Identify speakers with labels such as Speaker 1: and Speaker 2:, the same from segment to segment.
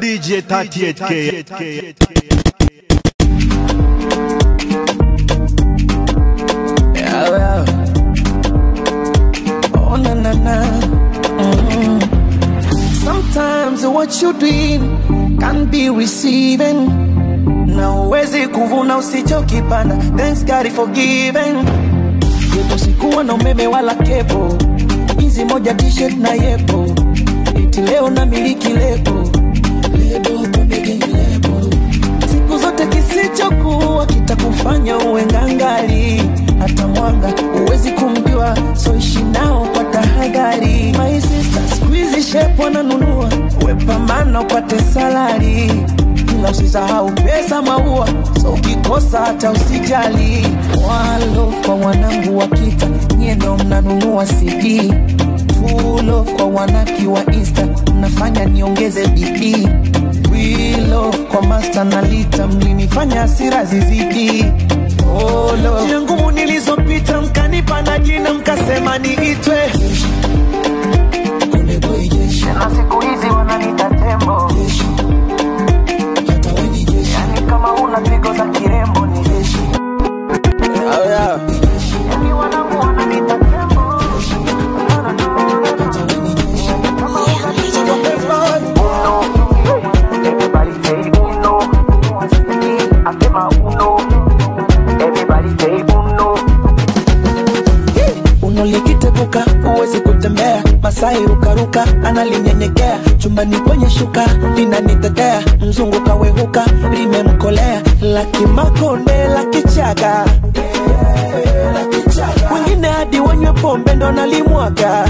Speaker 1: DJ 38K.
Speaker 2: Yeah, well. Oh, na, na, na. Mm. Sometimes what you doing can be receiving na uwezi kuvuna usichokipanda thanks God for giving yepo sikuwa na umeme wala kepo hizi moja t-shirt na yepo iti leo na miliki lebo lebo pembegeni lebo siku zote kisichokuwa kitakufanya uwe ngangali hata mwanga uwezi kumjua so ishi nao kwa tahadhari my sister squeeze shape wananunua wepambana upate salari ila usisahau pesa maua so ukikosa hata usijali walo kwa wanangu wa kita nyie ndo mnanunua cd tulo kwa wanaki wa insta mnafanya niongeze bidii wilo kwa masta na lita mlinifanya hasira zizidi Olo. Njia ngumu nilizopita mkanipa na jina mkasema niitwe na siku hizi wananiita tembo yani kama una pigo za kirembo ni jeshi oh, yeah. yani wanangu wananiita tembo Everybody say uno. Asema uno. Everybody say uno. Uno likiteguka huwezi kutembea, Masai rukaruka analinyenyekea, chumbani kwenye shuka linanitetea, mzungu kawehuka limemkolea, laki makonde laki chaga wengine hadi wanywe pombe ndo nalimwaga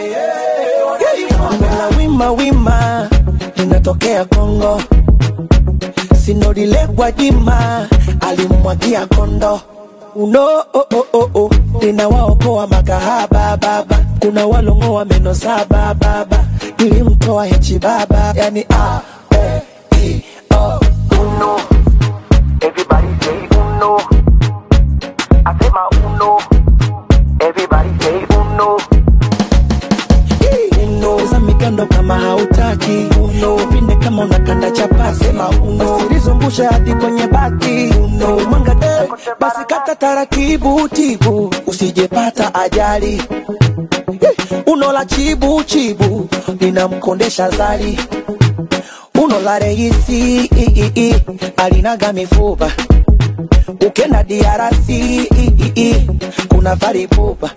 Speaker 2: la wima wima linatokea Kongo, sinorile Gwajima alimwagia kondo uno oh, oh, oh, oh. linawaokoa makahaba baba, kuna walongoa meno saba baba, ilimtoa hechi baba, yani a e i o uno. Everybody say uno. Asema uno. Everybody say uno. Uno. Za mikando kama hautaki uno. Pinde kama unakanda chapati sema uno. Usilizungushe hadi kwenye bati uno. Mwanga de basi kata taratibu tibu, usijepata ajali uno la chibu chibu linamkondesha zali uno la reisi i, i, i, alinaga mifupa ukenda diarasi i, i, i, kuna varipupa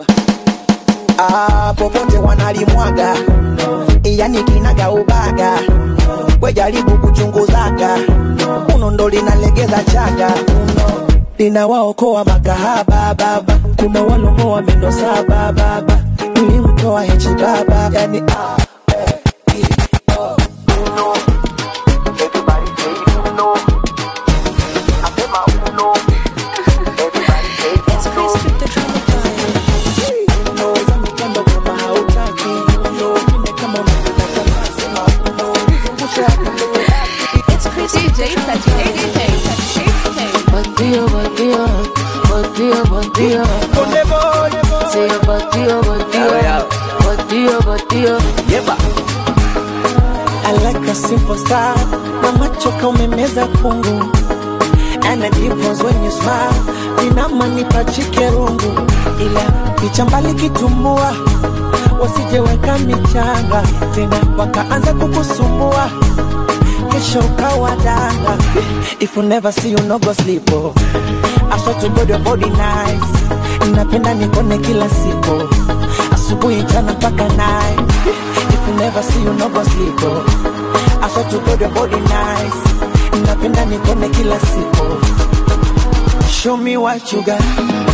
Speaker 2: ah, popote wanalimwaga yani kinaga ubaga wejaribu kuchunguzaga uno ndo linalegeza chaga uno linawaokoa makahaba baba kuna walongoa meno saba baba ilimtoa hechi baba yani ah, eh, i, o, uno. Everybody say uno. Asema uno. Everybody say uno. Uno, za mikando kama hautaki. Uno, pinde kama unataka tamaa, sema uno. Usilizungushe hadi kwenye
Speaker 3: DJ 38K.
Speaker 4: Bandido, bandido, bandido, bandido.
Speaker 2: Konde boy.
Speaker 4: Say a bandido, bandido, bandido, bandido.
Speaker 2: I like a simple style na macho kaumemeza kungu and the dimples when you smile vinamanipa chikerungu ila picha mbali kitumbua wasijeweka michanga tena wakaanza kukusumbua kesho ukawa danga if you never see you no go sleep oh. I swear to God your body nice napenda nikone kila siku asubuhi jana mpaka night if you never see you no go sleep oh. I swear to God your body nice napenda nikone kila siku show me what you got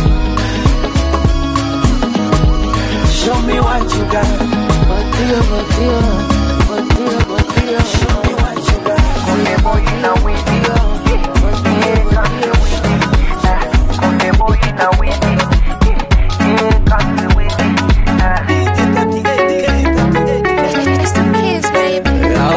Speaker 2: show me what you got
Speaker 4: Bandido, bandido, bandido, bandido.
Speaker 2: show me what you got Konde boy na windi
Speaker 4: Bandido, bandido.
Speaker 2: Konde boy na windi Yeah, country windi
Speaker 3: It's the kids, baby.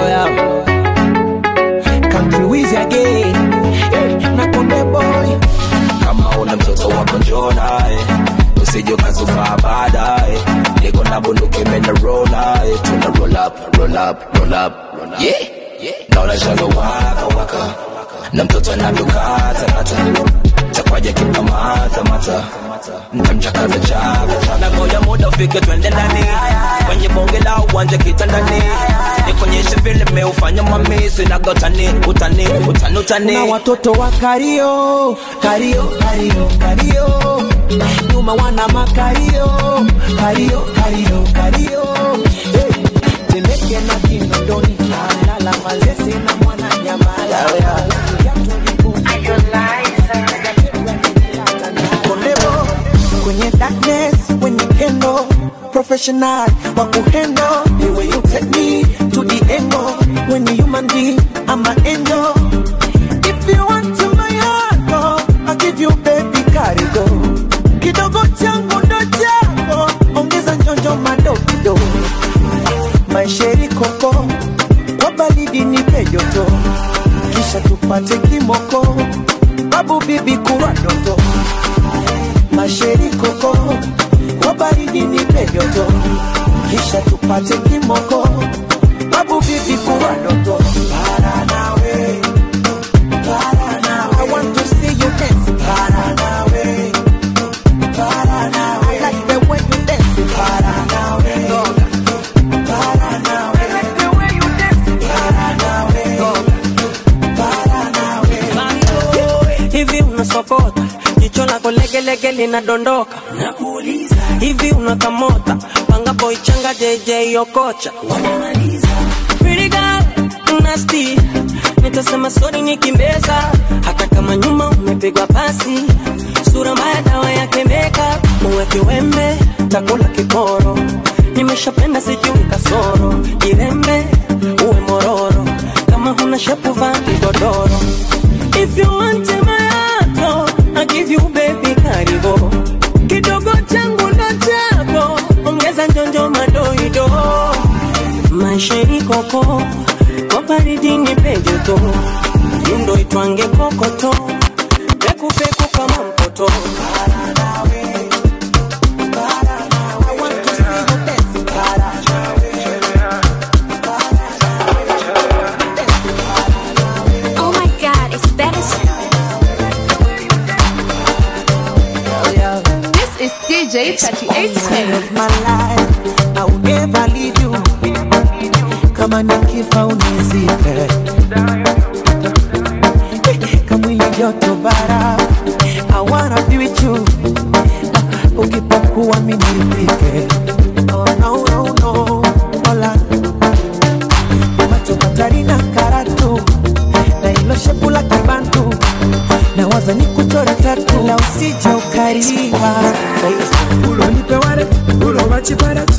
Speaker 2: Country Wizzy again na Konde boy
Speaker 5: kama una mtoto wako njoo naye usije ukazufaa baadaye niko na bunduki mena roll naye tuna roll up roll up roll up roll up yeah naonesha waka waka na mtoto anavyokatakata takwaja kimamatamata ntamchakaza chaka na ngoja muda ufike twende ndani kwenye bonge la uwanja kitandani nikonyeshe vile meufanya mamisi nagotani utani utani utani
Speaker 2: na watoto wa kario kario kario kario nyuma wana makario kario kario kario hey. temeke na kinondoni alala mazese na mwana nyamala Kondebo, kwenye darkness when you kendo professional wa kuhendo the way you take me to the angle when you human being I'm an angel if you want to my heart oh, I'll give you baby karigo kidogo changu ndo chako ongeza njonjo madokido maisheri koko kwa baridi nipe joto kisha tupate kimoko babu bibi kuwa doto masheri koko kwa baridi nipe joto kisha tupate kimoko babu bibi kuwa doto para nawe para nawe I want to see you dance para nawe para nawe I like the way you dance para nawe para nawe I like the way you dance para nawe para nawe
Speaker 6: hivi unasokota jicho lako legelege linadondoka hivi unakamota panga boy changa jj okocha Pretty girl, nasty nitasema sori nikimbeza hata kama nyuma umepigwa pasi sura mbaya dawa yake meka muweke wembe takula kikoro nimeshapenda sijui kasoro jirembe uwe mororo kama huna shepu vaa kigodoro If you want my heart, oh, I give you baby karibo kidogo changu ndo chako ongeza njonjo madoido maisheri koko kwa baridi ni pejoto yundo itwange kokoto pekupeku kama mpoto
Speaker 2: I want to see you dance para
Speaker 3: Oh my god, it's better sound. This is DJ 3810.
Speaker 2: of my life I will never leave you kama nikifa unizike kamwili joto bara I wanna be with you ukipokuwa mimi nipike oh, no, no, no. Hola. macho matari na karatu na ilo shepu la kibantu na waza ni kuchora tatu la usije ukariwa
Speaker 7: Ulo nipe waret, ulo wachi parat.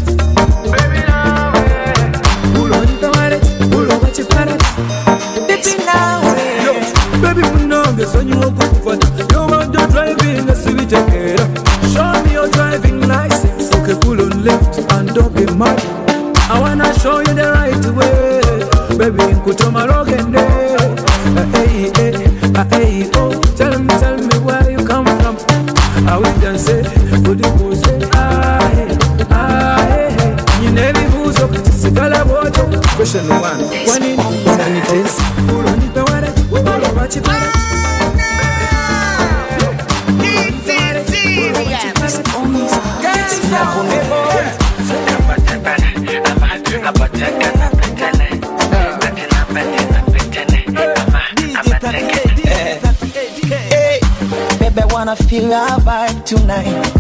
Speaker 7: Ulo nipe waret, ulo wachi parat.
Speaker 2: Baby nawe
Speaker 7: Yo, baby munonge sonyi wokukufata. You want to drive in a sweet era. Show me your driving license. Okay, pull on left and don't be mad. I wanna show you the right way. Baby, nkutoma rogende. Hey, hey, hey, oh. Tell me, tell me where you come from. I will dance, good pose. Ah, hey, ah, hey, hey. Nyine bibuzo sigala bwoto. Question one. Kwani unanitesa? Unanipa wale, wale wachipara.
Speaker 2: Hey, baby, I wanna feel your vibe tonight.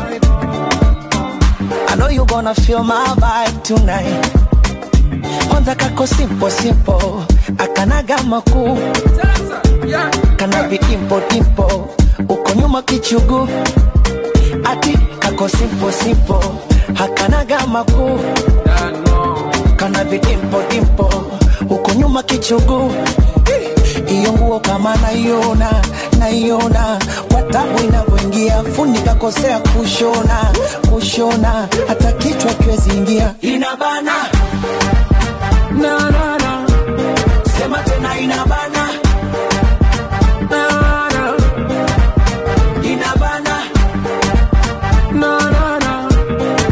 Speaker 2: I know you gonna feel my vibe tonight. Kwanza kako simple simple, akanaga makuu, kana vidimpo dimpo, uko nyuma kichugu, ati kako simple simple, hakanaga makuu, kana vidimpo dimpo, uko nyuma kichugu iyo nguo kama naiona naiona kwa tabu inavyoingia fundi kakosea kushona kushona hata kichwa kiwezi ingia inabana
Speaker 7: Na, na, na,
Speaker 2: sema tena inabana
Speaker 7: na, na,
Speaker 2: inabana
Speaker 7: na, na, na,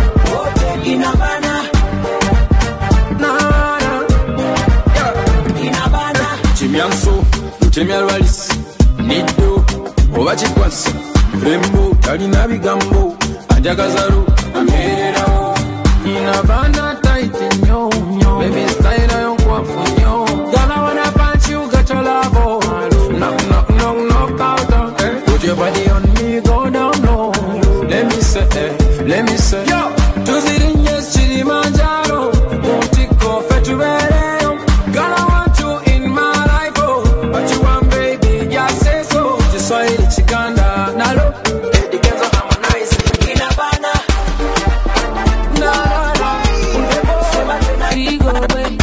Speaker 2: wote inabana
Speaker 7: na, na. emyanso lutemya lwalis niddo oba kikwasi rembo talina bigambo anjagazalu amererawo ina bana taiti nnyo nnyo baby style yo nkwafu nnyo gana wana punch you got your love knock knock knock knock out eh. put your body on me go down low let me say eh, let me say yo tuzirinye kilimanjaro mutiko fetubereyo gonna want you in my life oh but you want baby just say so kiswahili chikanda nalo edikenzo harmonize inabana na na na sema tena
Speaker 4: Figo, babe.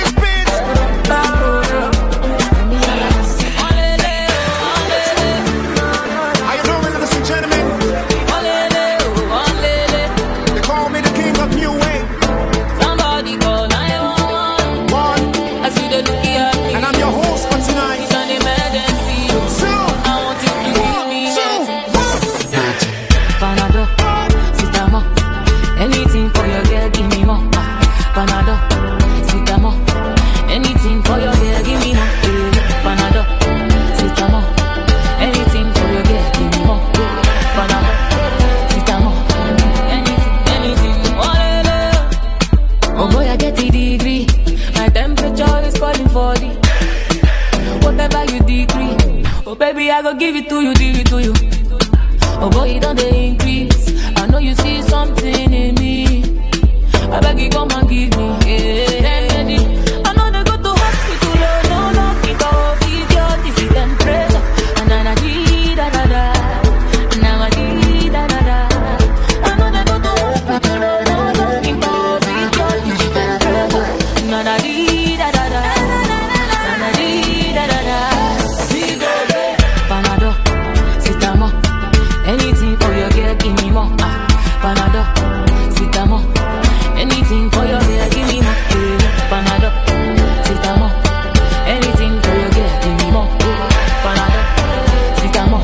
Speaker 4: Olele, olele,
Speaker 1: How you doing, ladies and gentlemen?
Speaker 4: olele, olele.
Speaker 1: They call me the king of new wave.
Speaker 4: Somebody call 911.
Speaker 1: One,
Speaker 4: I see the look at me.
Speaker 1: and I'm your host for
Speaker 4: It's
Speaker 1: tonight.
Speaker 4: an emergency.
Speaker 1: Two,
Speaker 4: I want you to give me
Speaker 1: two,
Speaker 4: it. Panado, Sitamo. Anything for your girl, give me more. Ah, Panado, Sitamo. Anything for your girl, give me more. Eh, Panado, Sitamo. Anything for your girl, give me more. Eh, Panado, Sitamo. Anything, anything. Olele. Oh boy, I get the degree. My temperature is calling for the whatever you decree. Oh baby, I go give it to you, give it to you. Oh boy, it don't they increase. I know you see something in me. I beg you come and give me. Yeah. Remedy. I know they go to hospital, oh no, no, it all give your disease and pressure. And then I did da da da. Now I did da da da. I know they go to hospital, oh no, no, it all give your disease and pressure. Now I did da da da. Now I did da da da. See, baby. Panado, Sitamo. Anything for your girl, give me more. Ah, Panado, Sitamo. Anything for your girl, give me more. Eh, Panado, Sitamo. Anything for your girl, give me more. Eh, Panado, Sitamo.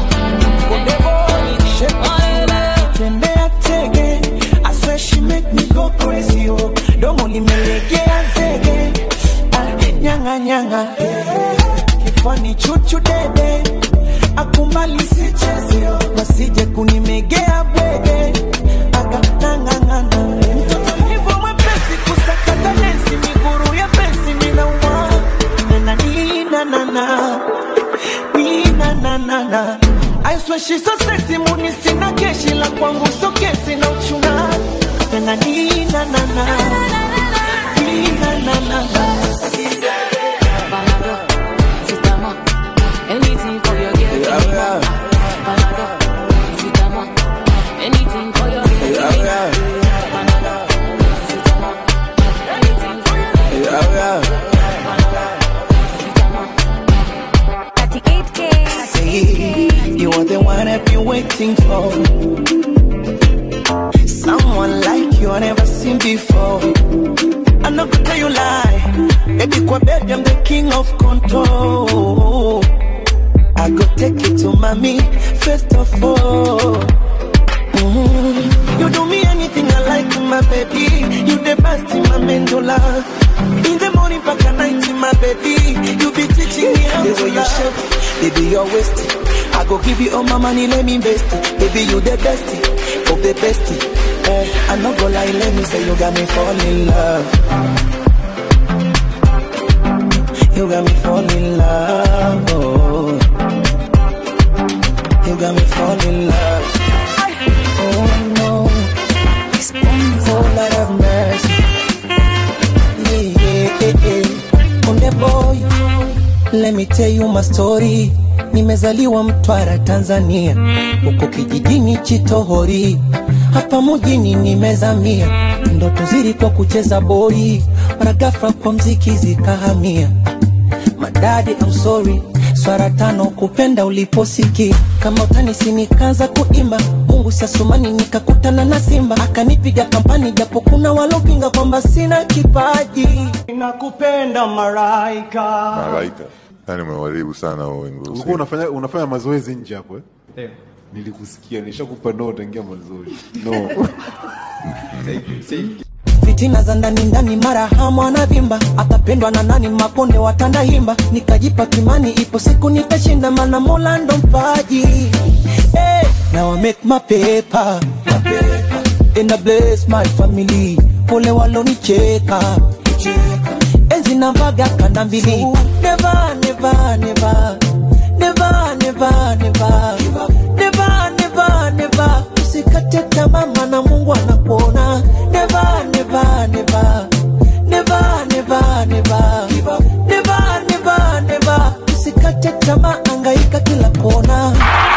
Speaker 4: Olele.
Speaker 2: tembea tege I swear she make me go crazy oh domo limelegea zege ah, nyanga nyanga kifani chuchu dede akumbali sichezi oh. wasije kunimegea bwege akanangangana mtoto hivyo mwepesi kusakata densi miguru ya pensi minauma nananina Ninananana. I swear she's so sexy, muni sina keshi la kwangu so kesi na uchuna Nana nina nana Nina nana
Speaker 4: Panado, Sitamo. Anything for your girl, give me more. Panado, Sitamo. Anything for your girl, give me more. Panado, Sitamo. Anything for your girl, Panado, Sitamo.
Speaker 3: 38K.
Speaker 2: Say, You are the one I've been waiting for Someone like you I never seen before I'm not gonna tell you lie Baby kwa bed I'm the king of control I go take you to mommy first of all Mhm. You do me anything I like, my baby. You the best in my mandula. In the morning, back at night, my baby. You be teaching me how the way you shape, baby, your waist. I go give you all my money, let me invest it. Baby, you the best of the best. Eh, I no go lie, let me say you got me fall in love. You got me fall in love. Oh. You got me fall in love. Oh no, oh Lord have mercy. Yeah, yeah, yeah. On the boy, let me tell you my story. Nimezaliwa Mtwara, Tanzania, huko kijijini Chitohori, hapa mjini nimezamia, ndoto zilikuwa kucheza boli, mara ghafla kwa mziki zikahamia madadi I'm sorry swara tano kupenda uliposiki kama utanisi nikaanza kuimba mungu sasumani nikakutana na simba akanipiga kampani japo kuna walopinga kwamba sina kipaji nakupenda maraika
Speaker 8: malaika yani umewaribu sana huo wimbo
Speaker 9: ulikuwa
Speaker 8: usiku.
Speaker 9: unafanya unafanya mazoezi nje hapo eh? nilikusikia nishakupa no tangia mwanzoni no
Speaker 2: fitina za ndani ndani, mara hamu anavimba, atapendwa na nani? Makonde watanda himba, nikajipa kimani, ipo siku nitashinda, mana Mola ndo mpaji. Hey, now I make my paper, my paper. and I bless my family, pole walonicheka enzi navaga kanda mbili, never never never never never never never never never usikate tamaa maana Mungu anakuona never never never never never never never never never usikate tamaa angaika kila kona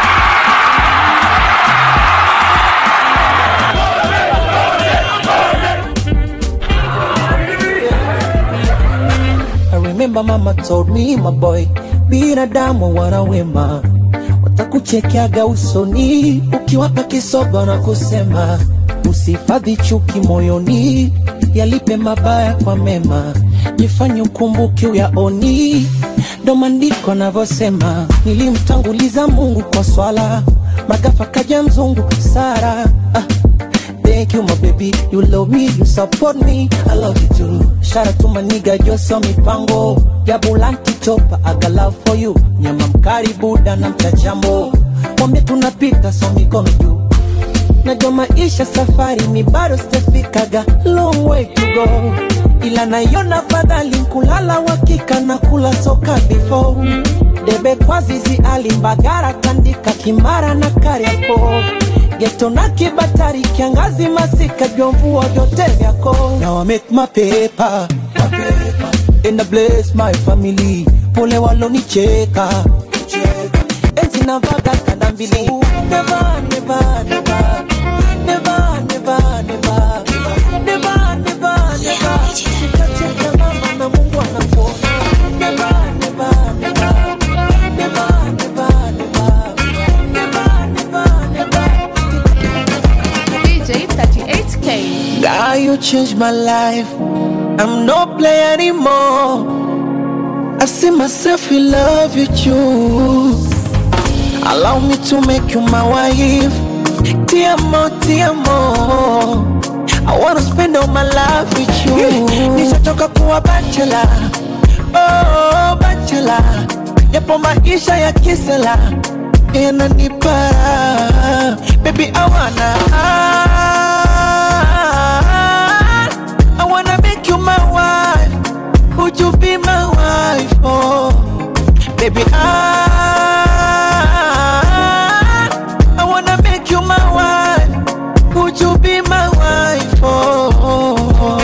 Speaker 2: I remember mama told me my boy, binadamu wana wema, watakuchekeaga usoni ukiwapa kisogo na kusema usihifadhi chuki moyoni, yalipe mabaya kwa mema, jifanye ukumbuke uyaoni. Ndo maandiko anavyosema, nilimtanguliza Mungu kwa swala, magafa kaja mzungu Sara ah. Thank you, my baby. You love me, you support me. I love you too. Shout out to my nigga, Joso Mipango. Jabulanti chopa, I got love for you. Nyama mkari buda na mchachambo. Mwambie tunapita, so mikono juu. Najua maisha safari, mi bado sijafikaga. Long way to go. Ila naiona fadhali kulala wakika na kula soka before. Debe kwa zizi alimbagara tandika kimara na kariako geto na kibatari kiangazi masika vyomvua vyote vyako now I make my paper, my paper. and I bless my family pole walonicheka enzi navaga kanda mbili never never never never never never never never never usikate tamaa maana Mungu anakuona never never never never never never never never never
Speaker 10: DJ 38K.
Speaker 2: God, you changed my life. I'm no player anymore. I see myself in love with you. Allow me to make you my wife. Te amo, te amo. I wanna spend all my life with you. Nishachoka kuwa bachelor. Oh, bachelor. Yapo maisha ya kisela. Yananipara. Baby, I wanna. I wanna make you my wife. Would you be my wife? Oh, baby, I I wanna make you my wife. Would you be my wife? Oh,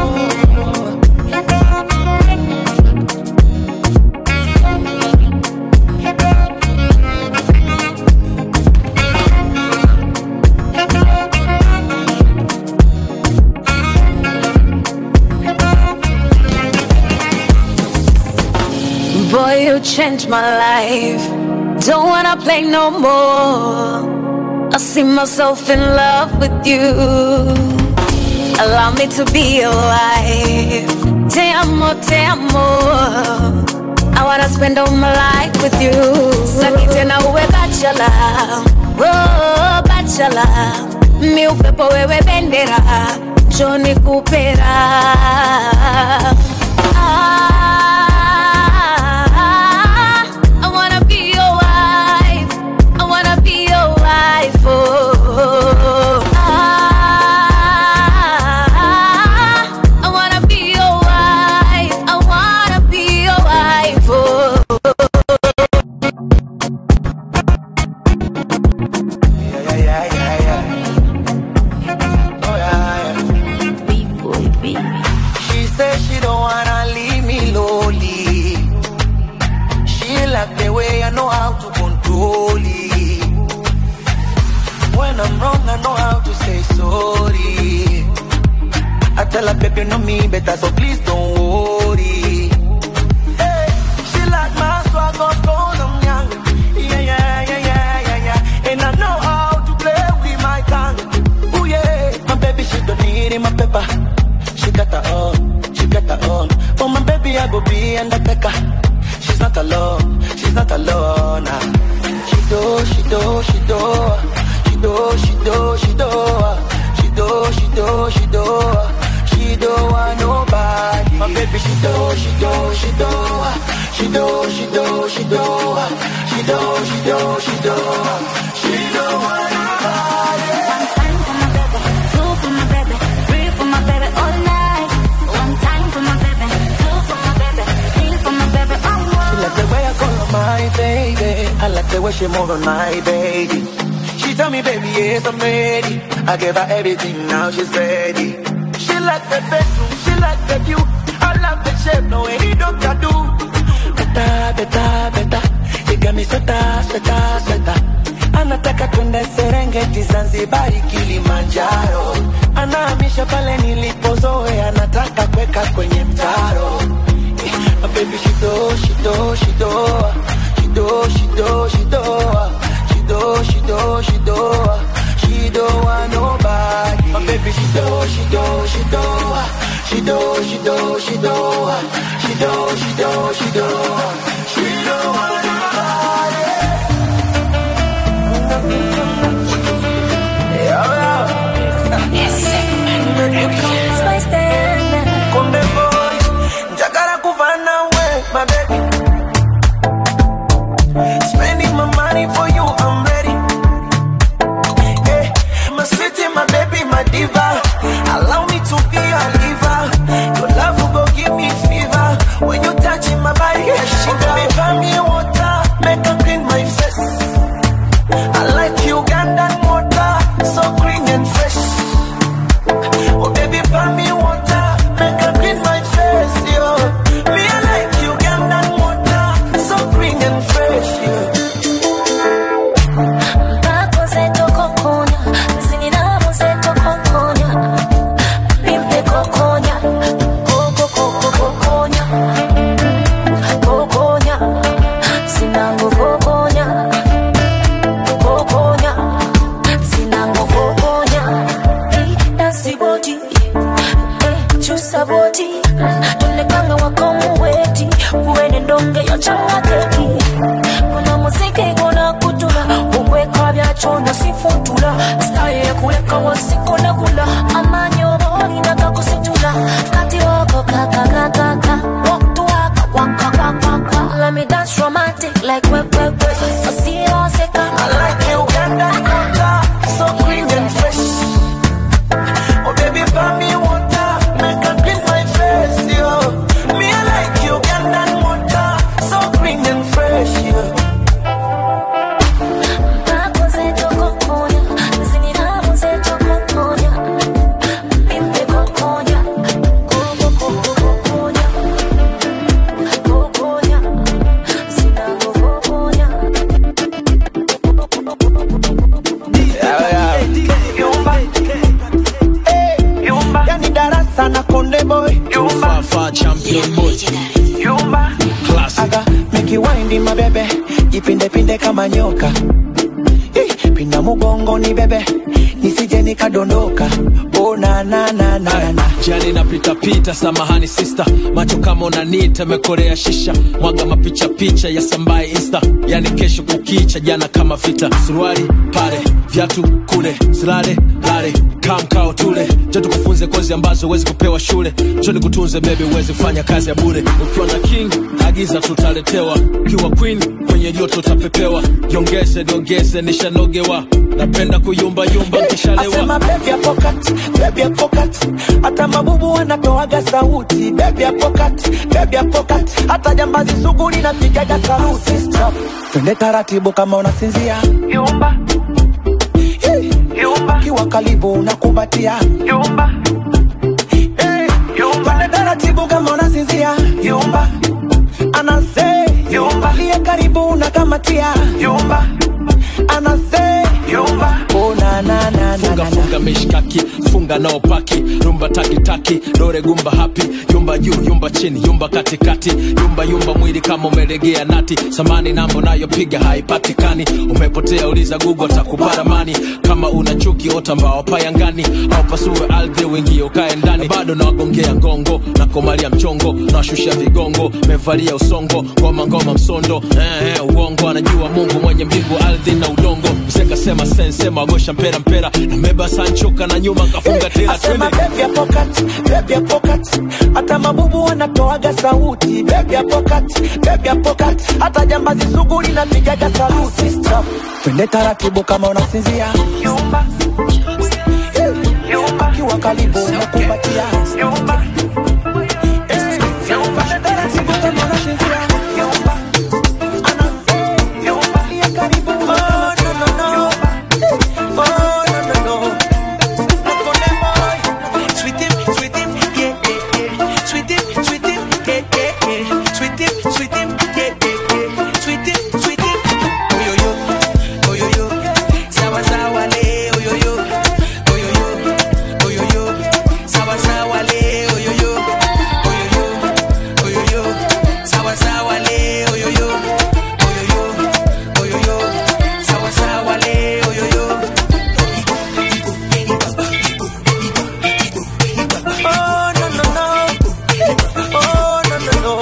Speaker 4: Boy, you changed my life. Don't wanna play no more. I see myself in love with you. Allow me to be your wife. Te amo, te amo. I wanna spend all my life with you. Saki tena uwe bachelor. Oh, bachelor. Mi upepo wewe bendera. Joni kupera. Ah, I wanna be your wife. I wanna be your wife. Oh, ah, I wanna be your wife. I wanna be your wife. Oh.
Speaker 2: yeah, yeah, yeah, yeah. Oh, yeah, yeah. She said she don't wanna leave me lonely. She like the way I know how to control it. When I'm wrong, I know how to say sorry. I tell her, baby, you know me better, so please don't worry. Hey, she like my swag, cause I'm young. Yeah, yeah, yeah, yeah, yeah, yeah. And I know how to play with my tongue. Ooh, yeah. My baby, she don't need in my paper. She got her own, she got her own. For my baby, I go be undertaker. She's not alone, she's not alone. Nah. She do, she do, she do, she do, she do, she do, she do, she do, she do, she don't want nobody. My baby, she do, she do, she do, she do, she do, she do, she do, she do, she do, she don't want nobody.
Speaker 3: One time for my baby, two for my baby, three for my baby all night. One time for my baby, two for my baby, three for my baby all
Speaker 2: She
Speaker 3: night.
Speaker 2: like the way I call her my baby. I like the way she move on my baby. She tell me, baby, yes, I'm ready. I gave her everything, now she's ready. She like the bedroom, she like the view. I love the shape, no any doctor do. Beta, beta, beta. You got me sweta, sweta, sweta. Anataka twende Serengeti, Zanzibari, Kilimanjaro. Anahamisha pale nilipozoea, anataka kweka kwenye mtaro. Eh, My baby, she do, she do, she do, she do, she do, she do, she do, she do, she do, she do want nobody. My baby, she do, she do, she do, she do, she do, she do, she do, she do, she do, she do want nobody.
Speaker 3: Spice Diana.
Speaker 2: Konde boy, njagala kuva nawe, my baby. Spending my money for you, I'm ready. Hey, my city, my baby, my diva. Allow me to be a liver. Your love will go give me fever. When you touching my body, yeah, she baby, buy me water, make her clean my face. I like Ugandan water, so green and fresh. Oh baby, buy me water, make her clean my face, yo. Me I like Ugandan water, so green and fresh, yo.
Speaker 3: Bako zeto kokonya, zininamu zeto kokonya. Pimpe kokonya, koko koko kokonya. Kokonya, sinangu kokonya. Kokonya, sinangu kokonya. Eh, Dansi boti, eh, chusa boti. Tulekanga wakomu weti, uwene ndonge yochanga keki. Kuna muziki guna kutula, ukweka bya chondo sifutula. Staye kuleka wasikuna kula, amanyo boli na kakusitula. Kati wako kaka kaka kaka, walk to waka waka waka waka. Let me dance romantic like we we we. Osiro seka,
Speaker 2: I like Ugandan water, so green and fresh. Oh baby, buy me water, make her clean my face, yo. Me I like Ugandan water, so green and fresh, yo.
Speaker 3: bako zeto kokonya, zininamu zeto kokonya. Pimpe kokonya, koko koko kokonya. Kokonya, sinangu kokonya.
Speaker 2: Yumba, eh, yumba, yani darasa na konde boy. Yumba,
Speaker 5: Fafa champion boy
Speaker 2: yumba,
Speaker 5: classic
Speaker 2: aga make you wind my baby, jipinde pinde kama nyoka. Eh, pinda mugongo ni bebe, nisije nikadondoka. Oh na na na na na na.
Speaker 5: jani napita pita samahani sister macho kama unanita mekorea shisha mwaga mapicha picha ya sambaye insta yani kesho kukicha jana kama vita suruali pale viatu kule silale lale kamkao tule jo tukufunze kozi ambazo huwezi kupewa shule jo nikutunze bebi uwezi kufanya kazi ya bure ukiwa na king agiza tutaletewa ukiwa queen kwenye joto utapepewa jongeze niongeze nishanogewa napenda kuyumbayumba nkishalewa
Speaker 2: Asema baby ya pocket, baby ya pocket. Hata mabubu wanatoaga sauti baby ya pocket, baby ya pocket. Hata jambazi sugu linapigaga sauti Stop. Twende taratibu kama unasinzia Yumba hey. Yumba Kiwa karibu unakumbatia Yumba hey. Yumba Twende taratibu kama unasinzia Yumba Anase Yumba Liye karibu unakamatia Yumba Anase Yumba Oh na na na na
Speaker 5: funga
Speaker 2: na na
Speaker 5: funga mishkaki funga nao paki rumba takitaki dore gumba hapi yumba juu yumba chini yumba katikati yumba yumba mwili kama umelegea nati samani nambo nayopiga haipatikani umepotea uliza gugu atakupara mani kama una chuki ota mbao payangani au pasue ardhi wingie ukae ndani bado nawagongea ngongo na komalia mchongo nawashusha vigongo mevalia usongo ngoma ngoma msondo eh, eh, uongo anajua mungu mwenye mbingu ardhi na udongo mseka sema sensema wagosha mpera mpera na meba sancho
Speaker 10: nimechoka na nyuma kafunga tela
Speaker 2: asema
Speaker 10: twende
Speaker 2: baby ya pocket, baby ya pocket. Hata mabubu wanatoaga sauti baby ya pocket, baby ya pocket. Hata jambazi sugu linapigaga saluti Stop. Twende taratibu kama unasinzia Yumba. Yumba. Kiwa karibu nakumbatia Yumba. Yumba. Twende taratibu kama unasinzia Yumba. Ana- Yumba. Lia karibu. Oh, no, no, no. Oh, no, no, no.
Speaker 11: Sweet him, sweet him, yeah, yeah, yeah. Sweet him, sweet him, yeah, yeah, yeah. Sweet him, sweet him, yeah, yeah, yeah. Sweet him, sweet him. Oh yo yo, oh yo yo. Sawa sawa le, oh yo yo, oh yo yo, oh yo yo. Sawa sawa le, oh yo yo, oh yo yo, oh yo yo. Sawa sawa le, oh yo yo, oh yo yo, oh yo yo. Sawa sawa le, oh yo yo.
Speaker 2: Oh, no, no, no. Oh, no, no, no.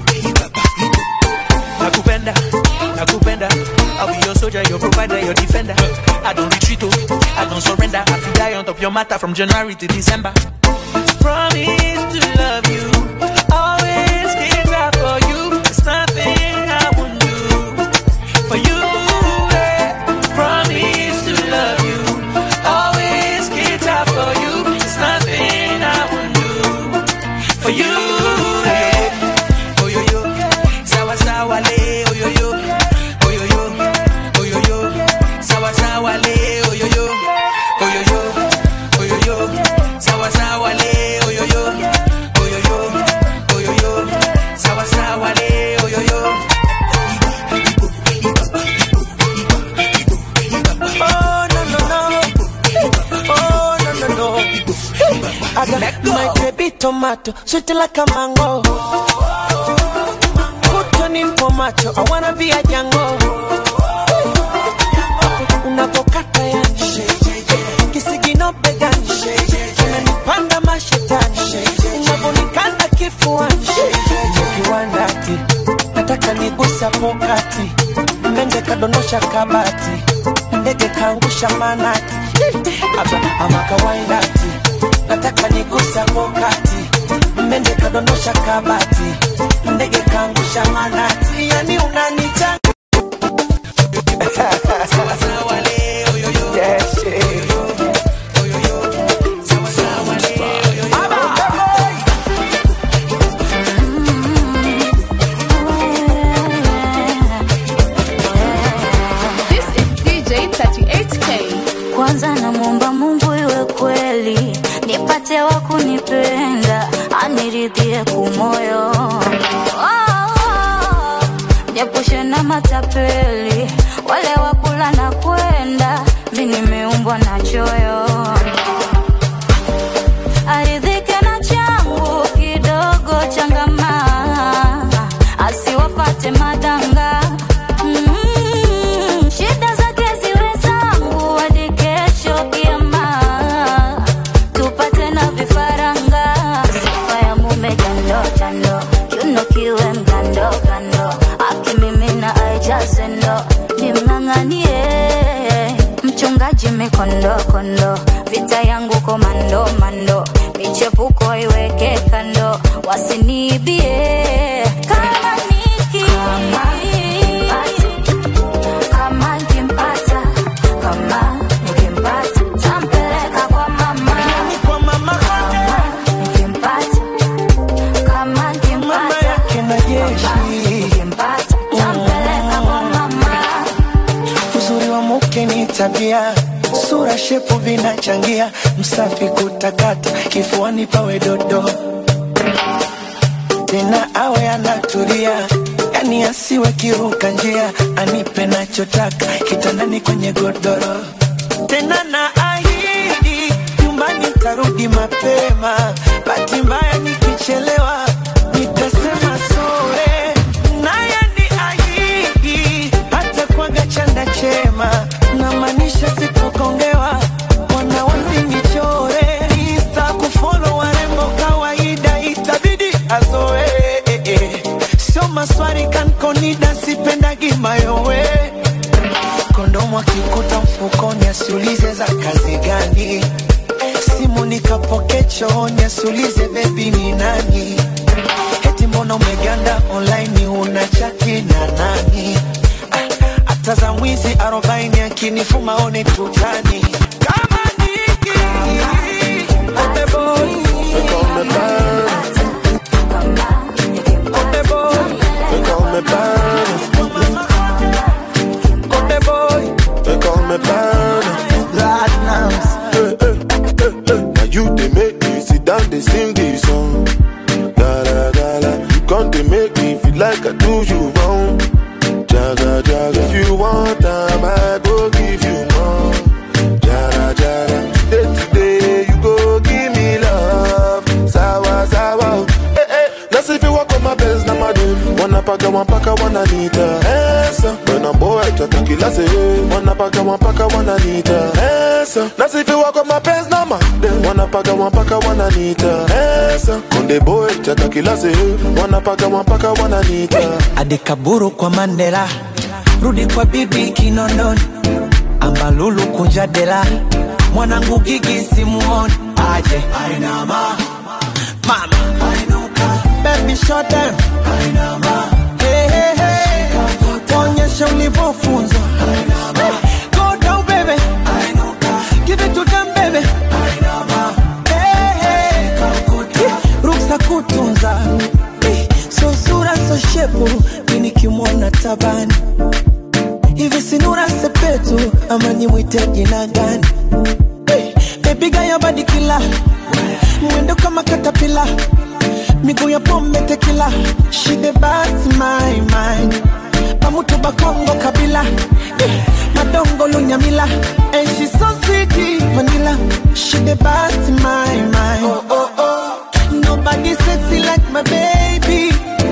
Speaker 11: nakupenda nakupenda I'll be your soldier, your provider, your defender. I don't retreat, oh, I don't surrender. I feel die on top your matter from January to December. Promise to love you, always get out for you. It's nothing I won't do for you. eh. Promise to love you, always get out for you. It's nothing I won't do for you. eh. Oh yo yo, sawa sawa le, oh yo yo, oh yo yo, oh yo yo, sawa sawa le, oh yo yo, oh yo yo, oh yo yo, sawa sawa le, oh yo yo, oh yo yo, oh yo yo, sawa sawa le, oh yo yo.
Speaker 2: Oh, no, no, no. Oh, no, no, no. I got my baby tomato, sweet like a mango. Put on in for macho, I wanna be a jango. Unapokata ya kisigino begani, unanipanda mashetani, unavonikanda kifuani, kiwandati, nataka nigusa pokati, mende kadondosha kabati, ndege kaangusha manati, ama, ama kawaindati, nataka nigusa pokati, mende kadondosha kabati, ndege kaangusha manati, yani unanichanga Yes, eh.
Speaker 12: This is DJ 38K.
Speaker 3: kwanza namwomba mungu iwe kweli nipate wa kunipenda aniridhie kumoyo oh, niepushe na matapeli wale wakula na kwenda mi nimeumbwa na choyo aridhike na changu kidogo changama asiwapate madanga Mm, shida zake ziwe zangu hadi kesho kiama tupate na vifaranga sifa ya mume jando jando kiuno kiwe mgando gando akimimina aijaze ndo nimng'ang'anie mchungaji mikondo kondo vita yangu komando mando michepuko iweke kando wasiniibie kama niki kama nikimpata kama nikimpata tampeleka kwa mama
Speaker 2: kwa mama
Speaker 3: kama nikimpata kama nikimpata
Speaker 2: kina jeshi
Speaker 3: nikimpata tampeleka kwa mama
Speaker 2: uzuri wa mke ni tabia sura shepu vinachangia msafi kutakata kifuani pawe dodo tena awe anatulia yani asiwe kiruka njia anipe nachotaka kitandani kwenye godoro tena na ahidi nyumbani tarudi mapema bahati mbaya nikichelewa nitasema sore naye ni ahidi hata kwaga chanda chema namaanisha sitokongewa wana wasinichore insta kufolo warembo kawaida itabidi azoe sio maswari kankonida sipendagi mayowe kondomu akikuta mfukoni asiulize za kazi gani simu nikapoke chooni asiulize bebi ni nani eti mbona umeganda online una chati na nani Ah, hata za mwizi arobaini akinifuma one tutani kama niki Konde boy, konde boy. Konde boy, konde boy. Konde boy,
Speaker 10: They call me Burner.
Speaker 2: Platinums.
Speaker 10: Hey, hey, hey, hey. Now you they make me sit down, they sing this song. Da da da da. You come they make me feel like I do you wrong. Jaga jaga. If you want time, I go give you more. Jara jara. Today today you go give me love. Sawa sawa. Hey, hey. Let's see if you walk on my best, na madu. Wanna paka, one paka, wanna nita. Esa. When I'm boy, chata kila se. Wanna paka, one paka, wanna nita. Esa. Let's see if you walk on my best, na madu. Wanna paka, one paka, wanna nita. Esa. Konde boy, chata kila se. Wanna paka, one paka, wanna nita.
Speaker 2: adekaburu kwa mandela rudi kwa bibi kinondoni ambalulu kunja dela mwanangu gigi simuoni aje Ainama. mama baby shut down hey, hey, hey. tuonyeshe ulivyofunzwa go down baby give it to them baby hey, hey. ruksa kutunza Eh, so sura so shepu mi nikimwona tabani hivi sinura sepetu ama nimwite jina gani Eh, bebiga ya badikila mwendo kama katapila miguu ya pombe tekila shide basi my mind pamutu bakongo kabila Eh, madongo lunyamila and she so sweet vanilla shide basi my mind oh, oh, oh. Nobody sexy like my baby.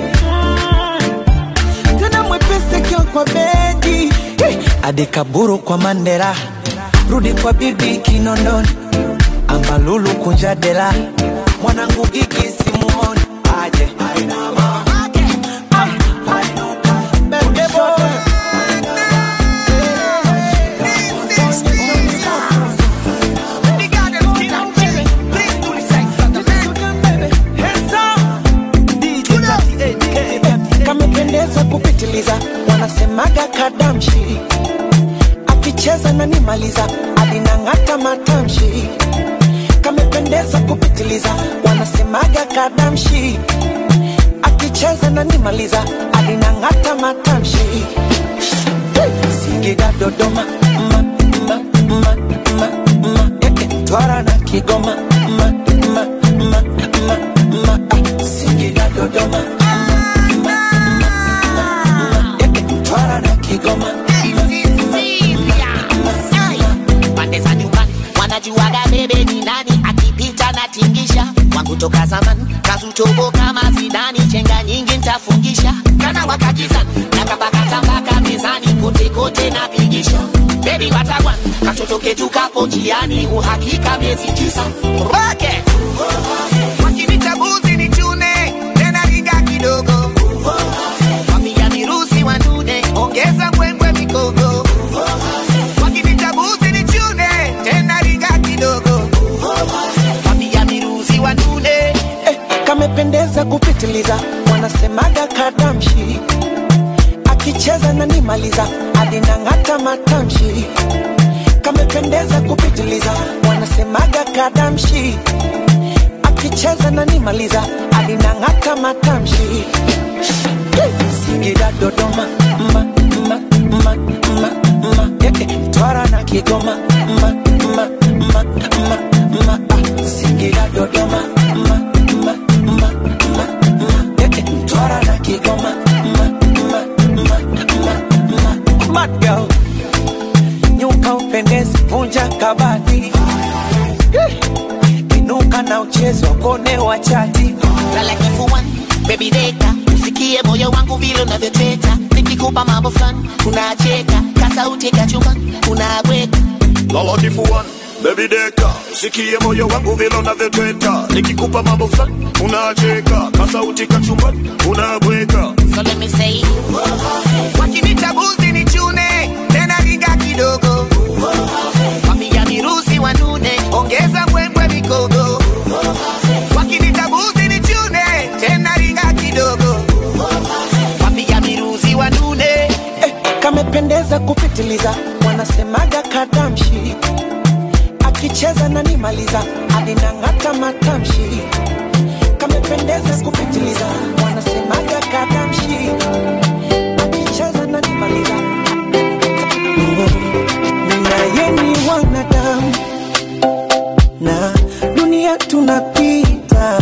Speaker 2: Mm. Tena mwepesi kio kwa bedi. Hey. Adekaburu kwa Mandela, rudi kwa bibi Kinondoni, ambalulu kunja dela, mwanangu gigi simuoni aje. Ainama. Ah. Baby boy. kamependeza kupitiliza wanasemaga kadamshi akicheza nanimaliza alinang'ata matamshi kamependeza kupitiliza wanasemaga kadamshi akicheza nanimaliza alinang'ata matamshi singida dodoma ma, ma, ma, ma, ma, eh, eh, twara na kigoma ma, ma, ma, ma, ma, ah, singida dodoma Twara na Kigoma.
Speaker 13: pande za nyumbani wanajuaga bebe ni nani akipita na tingisha wangu toka zamani kazutobo kama zidani chenga nyingi ntafungisha kana wakakizani nakapakatambaka mezani kote kote napigisha bebi watagwan katoto ketu kapo njiani uhakika miezi tisa roke wakinitabuzi ni chune tena riga kidogo wapiga mirusi wanune ongeza mbwembwe mikogo wakinitabuzi ni chune tena riga kidogo wapiga mirusi wanune
Speaker 2: Eh, kamependeza kupitiliza wanasemaga kadamshi akicheza nanimaliza alinang'ata matamshi kamependeza kupitiliza wanasemaga kadamshi akicheza nanimaliza alinang'ata matamshi singida dodoma ma, ma, ma, ma, ma, eh, eh, twara na kigoma ma, ma, ma, ma, ma, ah, singida dodoma ma, ma, ma, ma, ma, eh, eh, twara na kigoma ma, ma, ma, ma, ma, Mad girl nyuka upendezi vunja kabati Eh, inuka na uchezo kone wa chati
Speaker 13: lala kifuani baby deka usikie moyo wangu vile unavyoteta nikikupa mambo fulani unacheka kasauti kachumbani unabweka
Speaker 14: lala kifuani Baby deka, sikie moyo wangu vile unavyotweta, nikikupa mambo fulani unacheka, kasauti kachumbani unabweka.
Speaker 13: so let me say wakinitabuzi ni chune tena riga
Speaker 2: kamependeza kupitiliza wanasemaga kadamshi akicheza nanimaliza alinang'ata matamshi kamependeza kupitiliza wanasemaga kadamshi akicheza nanimaliza naye ni wanadamu na dunia tunapita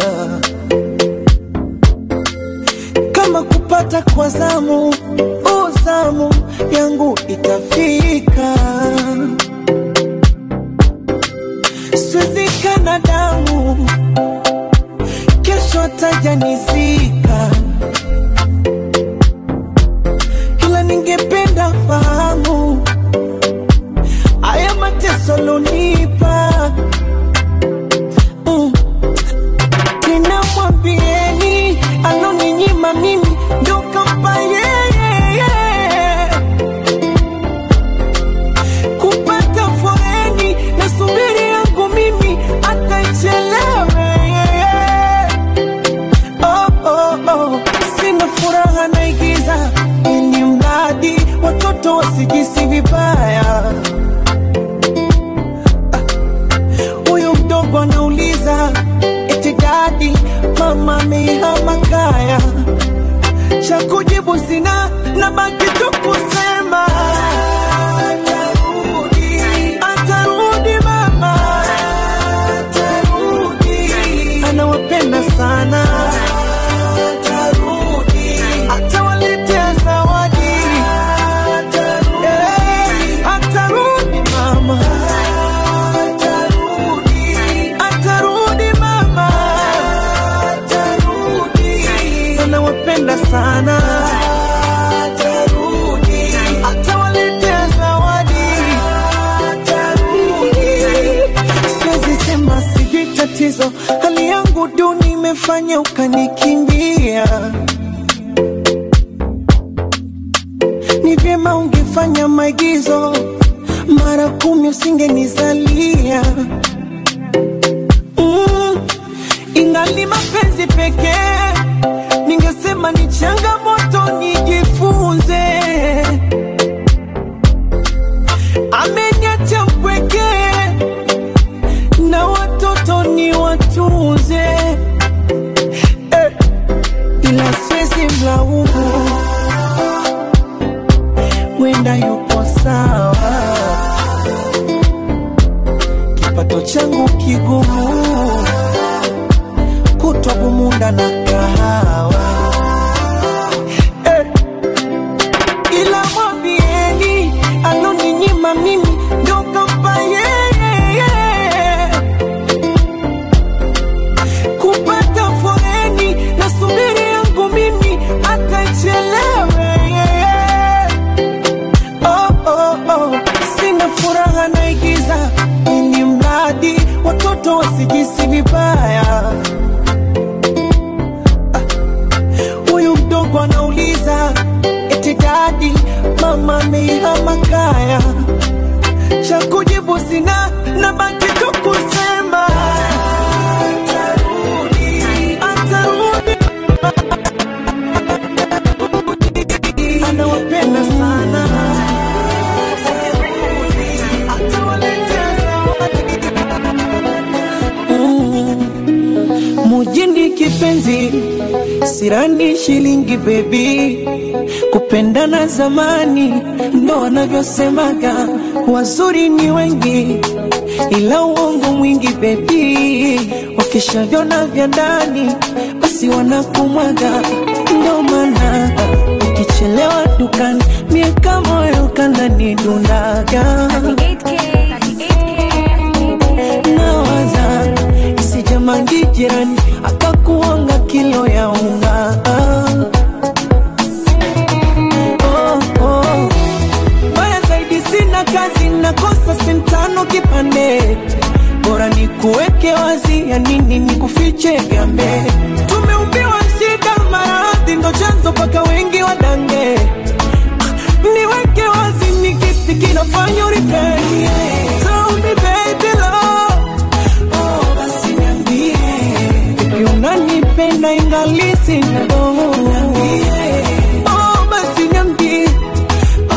Speaker 2: kama kupata kwa zamu o zamu yangu itafika swezikana damu kesho tajanizika ila ningependa fahamu haya mateso lonipa mm. tena mwambieni aloninyima mimi ndo kampa yeye kupata foreni na subiri yangu mimi ataichelewe oh, oh, oh. sina furaha naigiza ili mradi watoto wasijisi vibaya huyu mdogo anauliza eti dadi mama amehama kaya cha kujibu sina na baki tu kusema atarudi atarudi mama atarudi anawapenda sana atarudi atawaletea zawadi atarudi atarudi mama atarudi atarudi mama atarudi anawapenda sana atarudi atawaletea zawadi atarudi siwezi sema sijui tatizo hali yangu duni imefanya ukanikimbia ni vyema ungefanya maigizo mara kumi usingenizalia mm, ingali mapenzi pekee ningesema ni changamoto nijifunze ameniacha mpwekee na watoto ni watunze eh, ila siwezi mlaumu wenda yupo sawa kipato changu kigumu kutwa bumunda na kahawa eh, ila mwambieni aloninyima mimi ndo kampa yeye kupata foreni na subiri yangu mimi atachelewe oh, oh, oh. sina furaha naigiza ili mradi watoto wasijisi vibaya huyu mdogo anauliza eti dadi mama amehama kaya cha kujibu sina na baki tu kusema atarudi atarudi anawapenda sana atawaletea Mm. mujini kipenzi sirani shilingi bebi kupendana zamani ndo wanavyosemaga wazuri ni wengi ila uongo mwingi bebi wakishavyona vya ndani basi wanakumwaga ndo maana ukichelewa dukani mieka moyo kanani dundaga nawaza isijamangi jirani akakuanga kilo ya unga oh, oh. Baya zaidi sina kazi nakosa sentano kipande bora ni kuweke wazi ya nini ni kufiche gambe tumeumbiwa shida maradhi ndo chanzo paka wengi wadange niweke wazi ni kipi kinafanya uripei Tell me baby love Oh, basi niambie Vipi unanipenda ingali sina doho Oh, basi niambie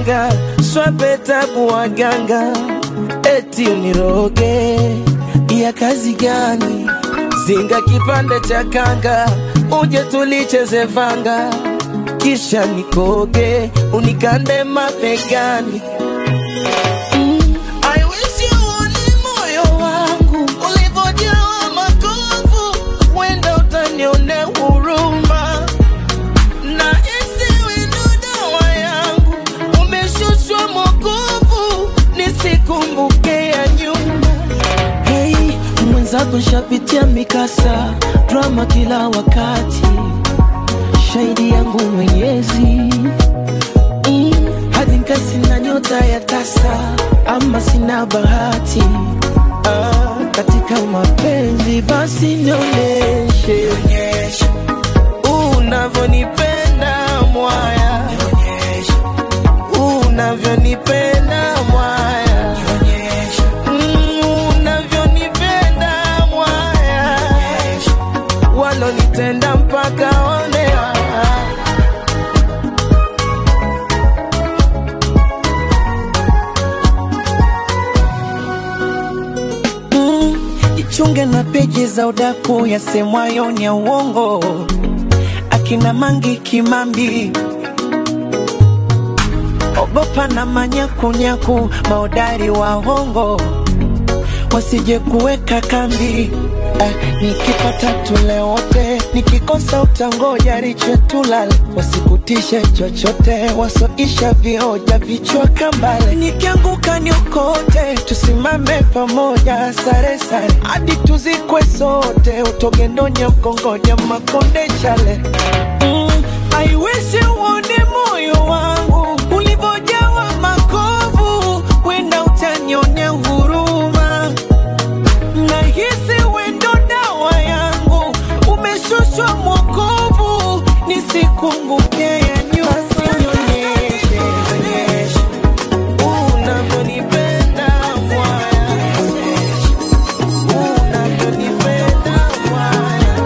Speaker 2: waganga swapeta kuwaganga eti uniroge ya kazi gani zinga kipande cha kanga uje tulicheze vanga kisha nikoge unikande mapegani Mm, I wish you uone moyo wangu ulivyojawa makovu, wenda utanionea huruma na isiwe ndo dawa yangu, umeshushwa mokovu, nisikumbuke ya nyuma.
Speaker 15: Hey, mwenzako shapitia mikasa drama kila wakati, shahidi yangu Mwenyezi mm, hadi nkasi na nyota ya tasa, ama sina bahati ah, katika mapenzi basi nionyeshe
Speaker 2: unavyonipenda mwaya, unavyonipenda mwaya, Mm, unavyonipenda mwaya, walonitenda mpaka onea
Speaker 15: mm, jichunge na peji za udaku yasemwayo ni ya uongo, akina Mangi Kimambi ogopa na manyakunyaku maodari wa hongo wasije kuweka kambi Ah, nikipata tule wote, nikikosa utangoja riche tulale, wasikutishe chochote, wasoisha vioja vichwa kambale, nikianguka niokote, tusimame pamoja, sare sare hadi tuzikwe sote, utogendonya mkongoja makonde chale mm, I wish uone moyo wangu ulivyojawa makovu, wenda utanionea huruma nahisi wendo dawa yangu umeshushwa mwokovu nisikumbuke ya nyuma sionyeshe unavyonipenda mwaya unavyonipenda mwaya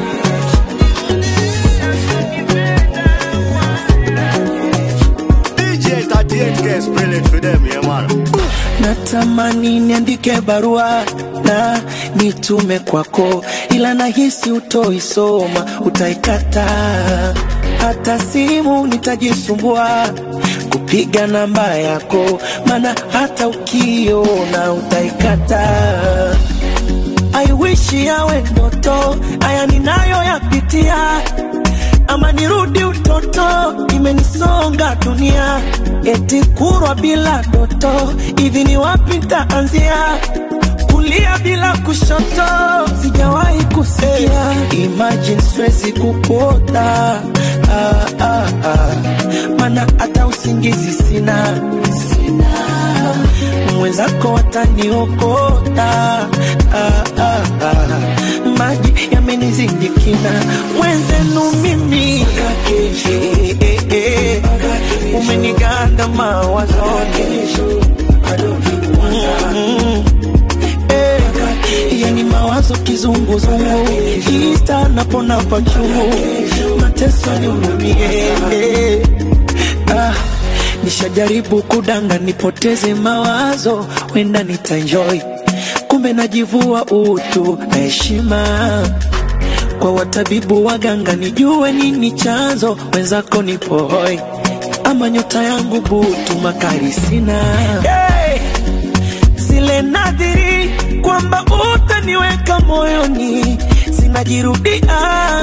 Speaker 14: DJ 38K spell it for them, yeah man.
Speaker 15: natamani niandike barua na nitume kwako, ila nahisi utoisoma, utaikata. Hata simu nitajisumbua kupiga namba yako, maana hata ukiona utaikata. I wish yawe ndoto, haya ninayo yapitia ama nirudi utoto, imenisonga dunia, eti kurwa bila doto, hivi ni wapi ntaanzia? Kulia bila kushoto, sijawahi kusikia. Imagine siwezi kupota ah, ah, ah. Mana hata usingizi sina, sina. Mwenzako wataniokota ah, ah, ah. Maji yamenizindikina mwenzenu mimi eh, eh, eh. umeniganda mawazoni Mm, eh, yani mawazo kizunguzungu ista napona pachungu mateso nihurumie eh. ah, nishajaribu kudanga nipoteze mawazo wenda nitaenjoy kumbe najivua utu na heshima kwa watabibu waganga nijue nini chanzo wenzako nipohoi ama nyota yangu butu makari sina hey! zile nadhiri kwamba utaniweka moyoni zinajirudia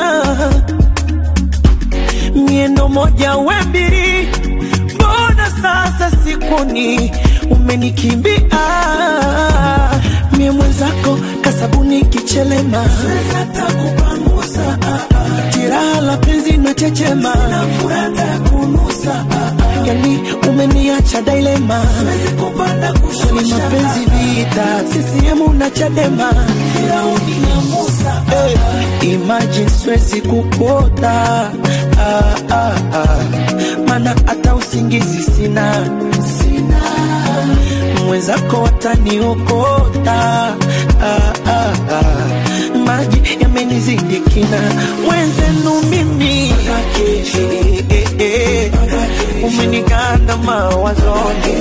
Speaker 15: miendo moja we mbili mbona sasa sikuni umenikimbia mie mwenzako kasabuni kichelema kupangusa jiraha la penzi na chechema yani umeniacha dailema ni mapenzi vita sisiemu na chadema hey, imagine siwezi kupota ah, ah, ah. mana hata usingizi sina sina mwenzako wataniokota ah, ah, ah. maji yamenizidi kina mwenzenu mimi eh, eh, eh. umeniganda mawazoni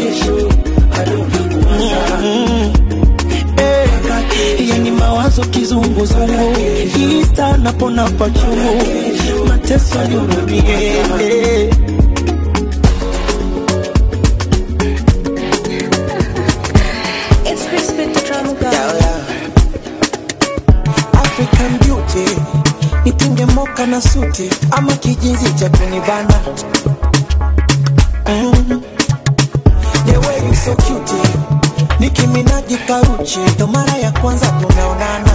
Speaker 15: Mm. Eh, yani mawazo kizunguzungu ista napona pachungu mateso nihurumie eh.
Speaker 3: It's crispy the drum girl.
Speaker 15: African beauty nitinge moka na suti ama kijinzi cha kunibana mm. The way you so cute nikiminaji karuchi ndo mara ya kwanza tunaonana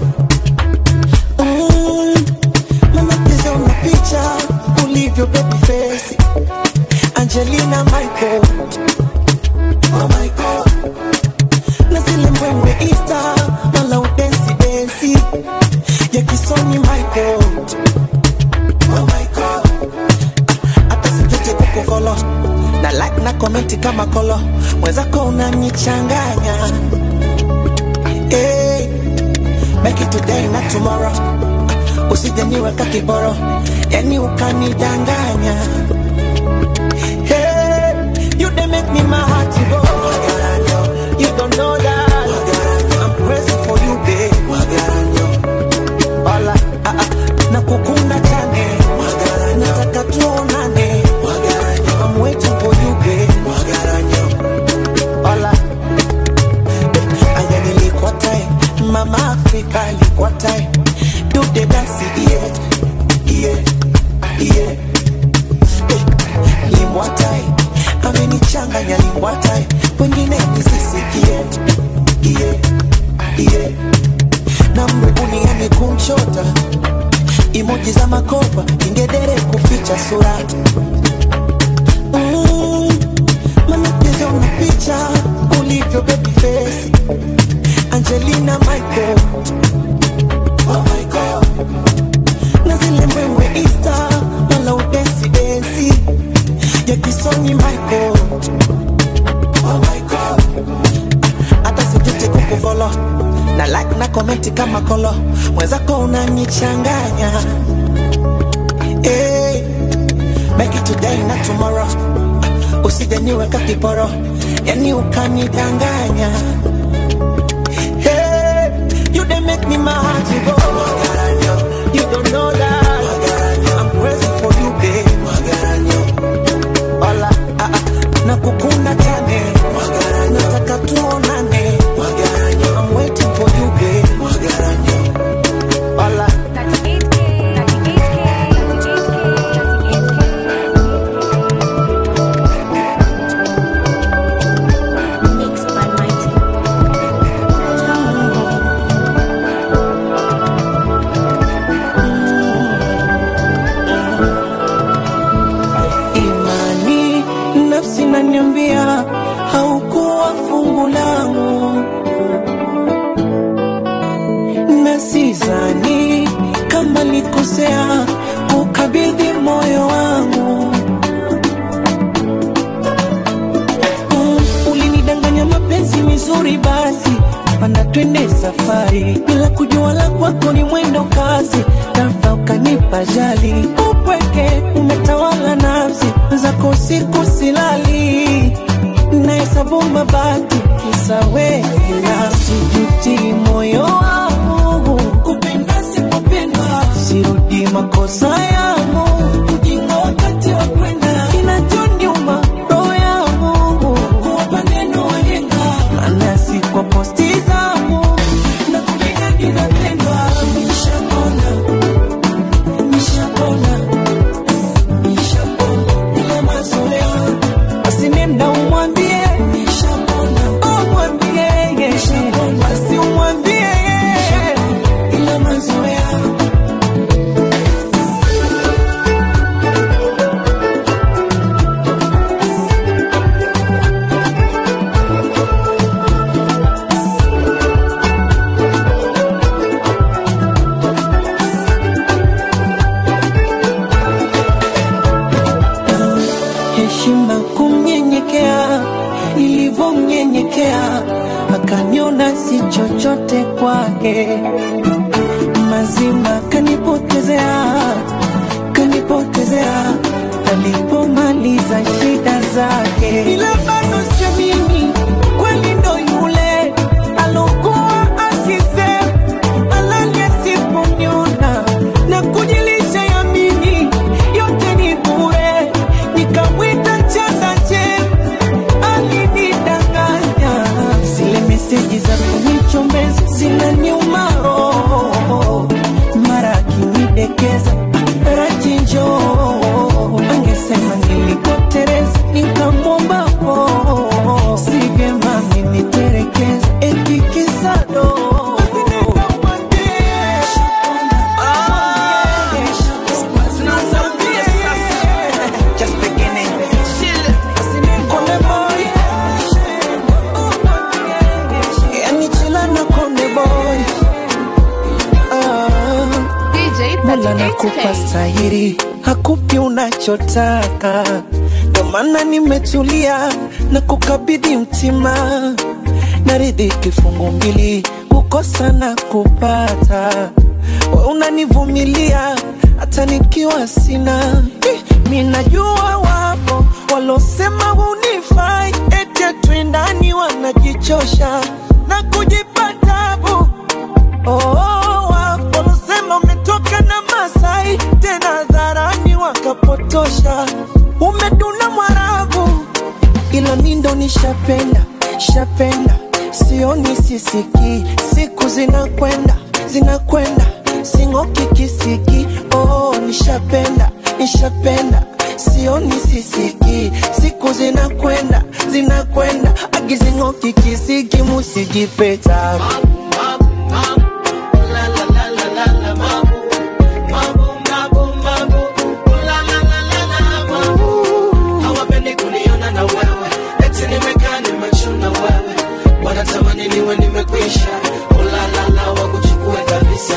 Speaker 15: mm. Mama piza una picha ulivyo baby face Angelina Michael Oh my God na zile mbwembwe Insta wala udensi densi ya kisoni Michael. Oh my God, Ah, hata sijute kukufolo na like na komenti kama kolo, mwenzako unanichanganya hey, make it today na tomorrow, Ah, usije niweka kiboro, yani ukanidanganya hey, you dey make me my heart to go. You don't know that I'm crazy for you, babe. Wala, ah, ah, nakukunda chane nataka tuonane I'm waiting for you, babe. Wala, aya nilikuwa tai mama Afrika alikuwa tai do the dance yeah yeah yeah limbwatai amenichanganya limbwatai wengine nisisikie iye iye na mbuniani kumchota imoji za makopa ingedere kuficha sura mm, manapiza una picha ulivyo baby face Angelina Michael oh my God na zile mbwembwe Insta wala udensi densi ya kisoni Michael oh my God hata sijute kukufolo na like na komenti kama kolo mwenzako unanichanganya hey, make it today na tomorrow usije niweka kiporo yani ukanidanganya hey, you dey make me my heart to go you don't know that I'm crazy for you babe Wala, ah, ah, nakukunda chane nataka tuonane I'm waiting for you babe Wala. imani nafsi naniambia haukuwa fungu langu na sizani kama likosea kukabidhi moyo wangu Mm, ulinidanganya mapenzi mizuri basi panda twende safari bila kujua la kwako ni mwendo kasi ghafla ukanipa jali upweke umetawala nafsi zako siku silali nahesabu mabaki kisa wewe na sijuti moyo wangu kupenda sipopendwa sirudi makosa yangu ujinga wakati wa kwenda kinachoniuma roho yangu kuwapa neno wajenga maana si kwa posti zangu na kupiga ninapendwa nishapona nishapona nishapona ile mazoea basi nenda umwambie nishapona umwambie basi umwambie ile mazoea heshima kumnyenyekea, nilivyomnyenyekea akaniona si chochote kwake, mazima kanipotezea, kanipotezea alipomaliza shida zake, ila bado siamini kweli ndo yule alokuwa akisema alali asiponiona na kujilisha yamini yote ni bure, nikamwita chandache alinidanganya. Zile meseji za kunichombeza zinaniuma roho, mara akinidekeza rachinjo angesema nilikotereza nikamwomba po si vyema miniterekeza etikisado
Speaker 2: Just beginning.
Speaker 15: Konde boy. Yani chila na konde boy. Ah. Mola nakupa stahiri, hakupi unachotaka, ndo maana nimetulia na kukabidhi mtima, naridhi kifungu mbili, kukosa na kupata, we unanivumilia hata nikiwa sina. Eh, Mi najua wapo walosema hunifai, eti twendani wanajichosha na kujipa tabu Oh, wapo walosema umetoka na Masai tena dharani wakapotosha, umeduna Mwarabu, ila mi ndo nishapenda shapenda, sioni sisiki, siku zinakwenda zinakwenda, sing'oki kisiki. Oh, nishapenda nishapenda, sioni sisiki, siku zinakwenda zinakwenda, agizing'oki kisiki, musijipeta
Speaker 16: hawapendi kuniona na wewe eti nimekaa nimechuna wewe wanatamani niwe nimekwisha ulalala wakuchukue kabisa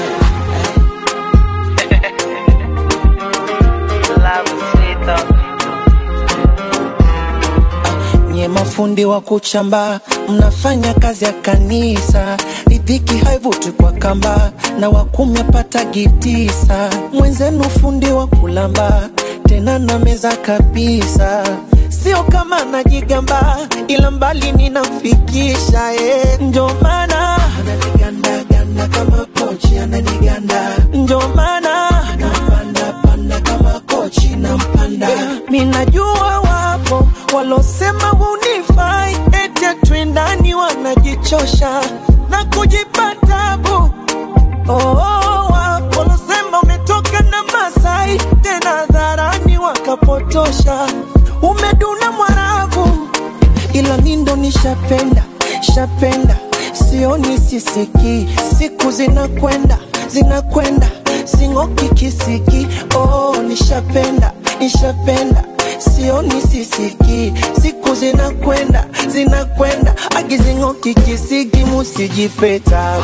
Speaker 15: nye mafundi wa kuchamba mnafanya kazi ya kanisa ridhiki haivuti kwa kamba na wakumi apata gitisa mwenzenu fundi wa kulamba tena na meza kabisa sio kama najigamba ila mbali ninamfikisha eh. ndio maana ananigandaganda kama pochi ananiganda ndio maana nampandapanda kama kochi nampanda mi najua wapo walosema hunifai eti twindani wanajichosha na kujipa tabu oh, wapo walosema umetoka na Masai tena dharani wakapotosha umeduna Mwarabu ila mi ndo nishapenda shapenda sioni sisiki siku zinakwenda zinakwenda sing'oki kisiki oh, nishapenda nishapenda sioni sisiki siku zinakwenda zinakwenda agizing'oki kisiki musijipeta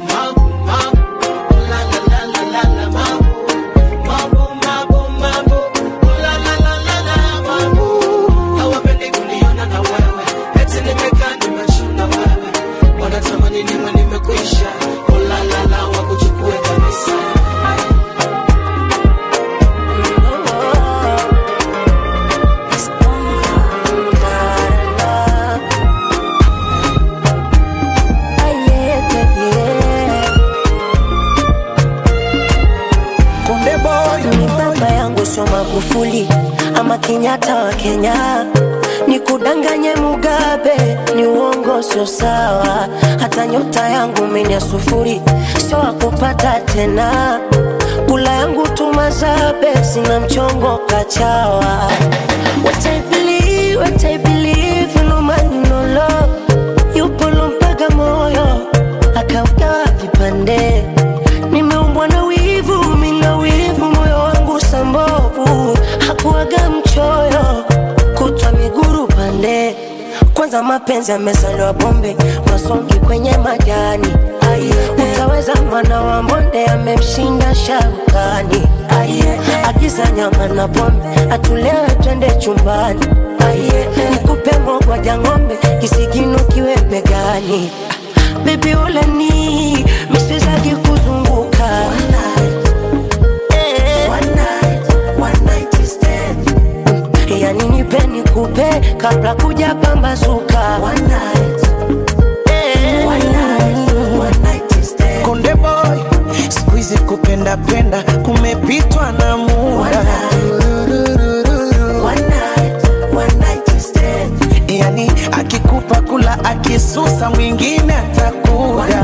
Speaker 16: hawapendi kuniona na wewe eti nimekaa nimechuna wewe wanatamani niwe nimekwisha ulalala wakuchukue kabisa
Speaker 15: Konde boy,
Speaker 6: ni baba yangu sio Magufuli ama Kenyatta wa Kenya, ni kudanganye Mugabe, ni uongo sio sawa. Hata nyota yangu mimi ya sufuri, sio wakupata tena. Kula yangu tumazabe, sina mchongo kachawa. What I believe, what I believe, no man no love. Yupo lompaga moyo, akaugawa vipande nimeumbwa na wivu, mina wivu, moyo wangu sambovu, hakuwaga mchoyo, kutwa miguru pande. Kwanza mapenzi yamezaliwa bombe, masongi kwenye majani. Aye, utaweza mwana wa mbonde amemshinda sharukani. Aye, agiza nyama na pombe, atulewe twende chumbani. Aye, nikupe mogwaja ng'ombe, kisigino kiwe begani. Baby uleni, miswezagi kuzunguka Eh.
Speaker 3: yani nipe nikupe kabla kuja pambazuka One night. Eh.
Speaker 2: Konde boy, siku hizi kupenda penda kumepitwa na muda. Yani akikupa kula akisusa mwingine atakuda.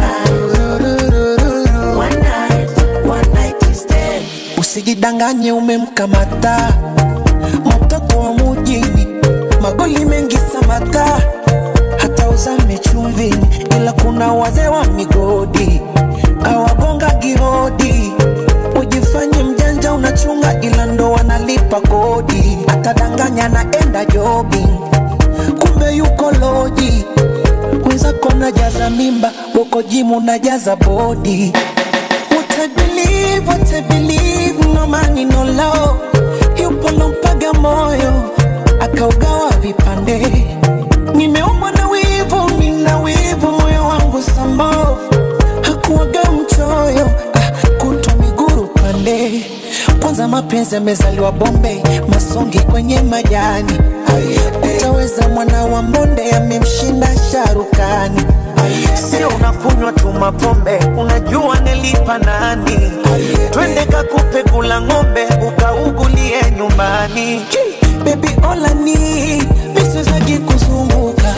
Speaker 2: Usijidanganye umemkamata mtoto wa mujini, magoli mengi samata, hata uzame chumvini, ila kuna wazee wa migodi awagonga gihodi. Ujifanye mjanja unachunga, ila ndo wanalipa kodi. Atadanganya naenda jogging, kumbe yuko loji. Wenzako najaza mimba, uko jimu najaza bodi. What I believe, what I believe, no money, no love. Yupo lompaga moyo, akaugawa vipande. Nimeumbwa na wivu, nina wivu, moyo wangu sambovu. Hakuwaga mchoyo, ah, kutwa miguru pande. Kwanza mapenzi yamezaliwa Bombay, masongi kwenye majani. Utaweza mwana wa mbonde amemshinda sharukani. Sio unakunywa tu mapombe, unajua nilipa nani? Twende kakupe kula ng'ombe, ukaugulie nyumbani. Baby all I need, misiwezagi kuzunguka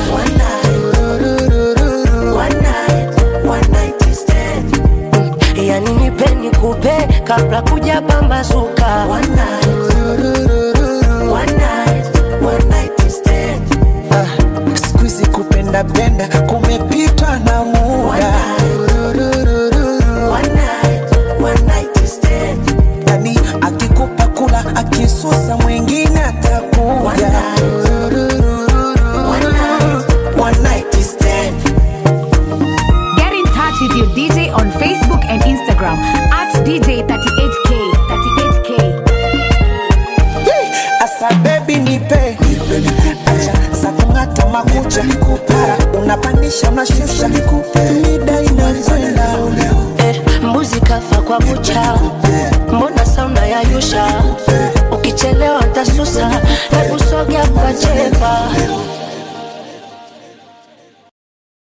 Speaker 3: yani nipe nikupe kabla kuja pambazuka One night.
Speaker 2: siku hizi kupenda penda kumepitwa na muda. Yani akikupa kula akisusa mwingine atakuja. One night stand.
Speaker 12: Get in touch with your DJ on Facebook and Instagram at DJ38K. 38K.
Speaker 2: Asa baby nipe acha za kung'ata makucha mara unapandisha unashusha mida inakwenda
Speaker 3: eh, mbuzi kafa kwa kucha mbona sauna ya yusha ukichelewa ntasusa hebu sogea kwa chepa